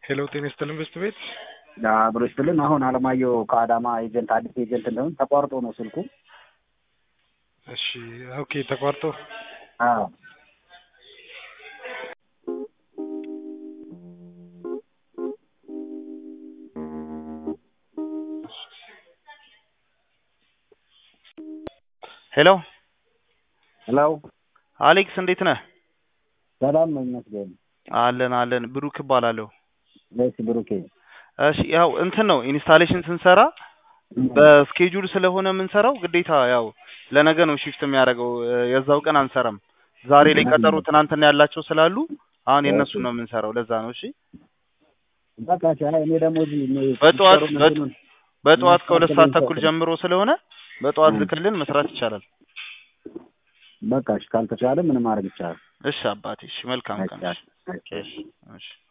ሄሎ ጤና ይስጥልን በስት ቤት አብሮ ይስጥልን። አሁን አለማየሁ ከአዳማ ኤጀንት አዲስ ኤጀንት እንደሆን ተቋርጦ ነው ስልኩ። እሺ ኦኬ ተቋርጦ አዎ ሄሎ ሄሎ አሌክስ እንዴት ነህ? ሰላም ነው ይመስገን። አለን አለን። ብሩክ እባላለሁ። እሺ ብሩኬ እሺ ያው እንትን ነው ኢንስታሌሽን ስንሰራ በስኬጁል ስለሆነ የምንሰራው ግዴታ ያው ለነገ ነው ሺፍት የሚያደርገው የዛው ቀን አንሰራም። ዛሬ ላይ ቀጠሮ ትናንትና ያላቸው ስላሉ አሁን የእነሱ ነው የምንሰራው። ለዛ ነው እሺ። በቃ እሺ። አይ እኔ ደግሞ እዚህ እኔ በጠዋት ሲሰሩ በ- እንትኑን በጠዋት ከሁለት ሰዓት ማስተካከል ተኩል ጀምሮ ስለሆነ በጠዋት እ። ልክልን መስራት ይቻላል። በቃ እሺ፣ ካልተቻለ ምን ማድረግ ይቻላል? እሺ አባቴ፣ እሺ መልካም ቀን። እሺ አይቻልም። እሺ እሺ